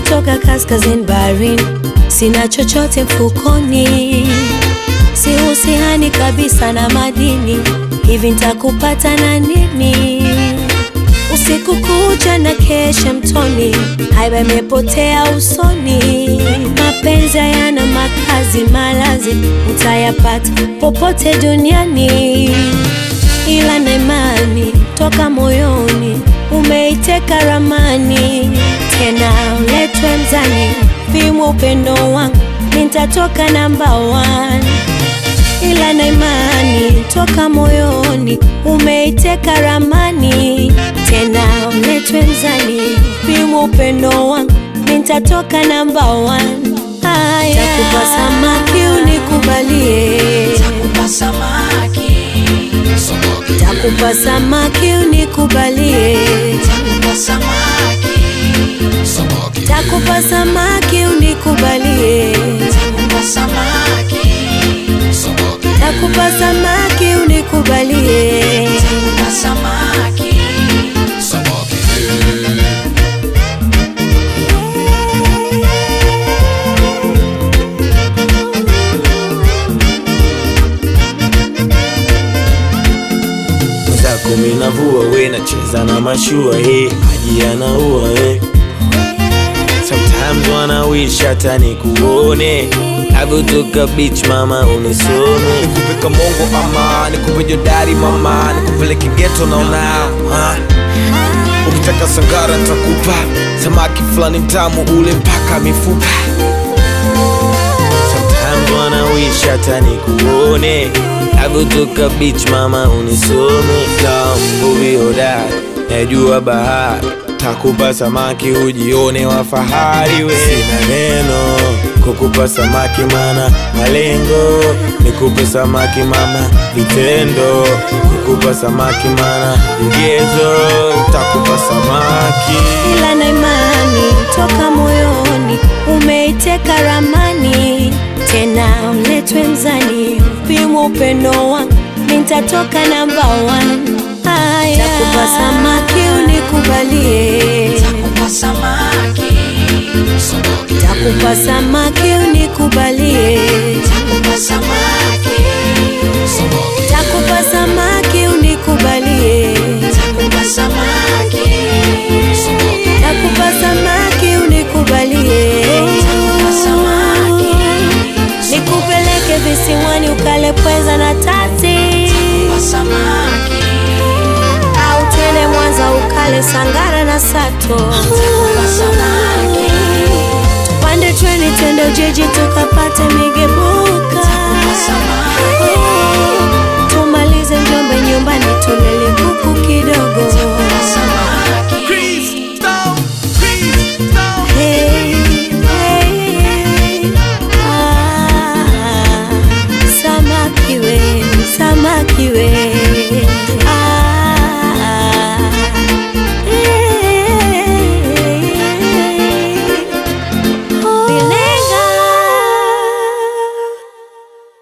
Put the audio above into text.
nimetoka kaskazini baharini, sina chochote mfukoni, sihusihani kabisa na madini, hivi nitakupata na nini? Usiku kucha na kesha mtoni, haiba imepotea usoni. Mapenzi hayana makazi, malazi utayapata popote duniani, ila na imani toka moyoni, umeiteka ramani tena uletwe mzani, pimwa upendo wangu, nitatoka namba one ila na imani toka moyoni, umeiteka ramani tena uletwe mzani, pimwa upendo wangu, nitatoka namba one. Haya, takupa samaki unikubalie, Takupa samaki, takupa samaki unikubalie, takupa samaki, takupa samaki unikubalie, takupa samaki, takupa samaki unikubalie. takupa samaki. mwenzako minavua we nacheza na mashua he maji yanaua we sometimes wana wish hata nikuone navyotoka beach mama unisome nikupe kamongo ama nikupe jodari mama nikupeleke geto naona ha? ukitaka sangara ntakupa samaki fulani mtamu ule mpaka mifupa sometimes wana wish hata nikuone navyotoka beach mama unisome tambuvi hodari najua bahari takupa samaki ujione wa fahari we sina neno kukupa samaki mana malengo nikupe samaki mama vitendo kukupa samaki mana vigezo takupa samaki ila na imani toka moyoni, umeiteka ramani tena uletwe mzani, pimwa upendo wangu, nitatoka namba one. Haya, takupa samaki unikubalie, Takupa samaki, takupa samaki unikubalie, takupa samaki, takupa samaki unikubalie, takupa samaki, takupa samaki unikubalie, takupa samaki, nikupeleke visiwani ukale pweza na tati, takupa samaki, au twende Mwanza ukale sangara na sato, takupa samaki, tupande treni twende Ujiji tukapate migebuka, takupa samaki, tumalize Njombe nyumbani tulele kuku kidogo. takupa samaki. Hey, hey, ah, samaki we, samaki we